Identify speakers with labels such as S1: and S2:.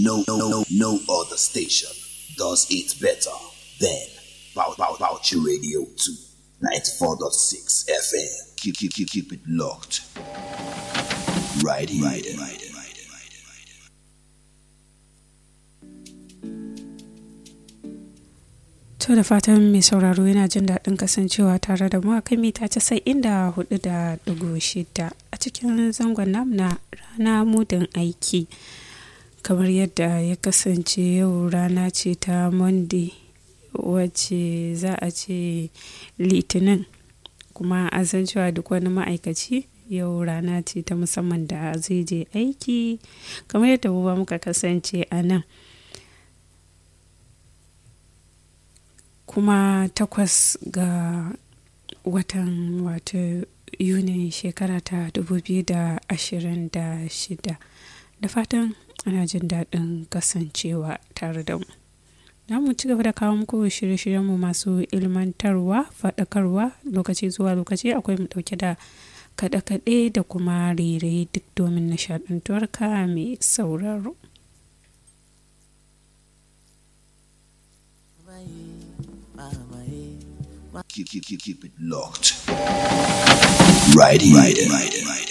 S1: No, no, no, no other station does it better than Bow Bow Boucher Radio 2, 94.6 FM. Keep, keep, keep, keep it locked. Right here. Right here. Right here. Right here. Right here. Right here.
S2: To da fatan mai sauraro yana jin daɗin kasancewa tare da mu a kan mita casa'in da hudu da ɗigo shida a cikin zangon namu na rana mudin aiki. Kamar yadda ya kasance yau rana ce ta Monday wacce za a ce Litinin kuma an san cewa duk wani ma'aikaci yau rana ce ta musamman da zai je aiki kamar yadda mu ba muka kasance a nan. kuma takwas ga watan wato yuni shekara ta 2026 da fatan ana jin daɗin kasancewa tare da mu na mu ci gaba da kawo muku shirye-shiryenmu masu ilmantarwa faɗakarwa lokaci zuwa lokaci akwai mu ɗauke da kaɗe-kaɗe da kuma rere duk domin nishaɗantuwarka mai sauraro
S1: Keep, keep, keep, keep it locked. Right here. Right here. Right here. Right here.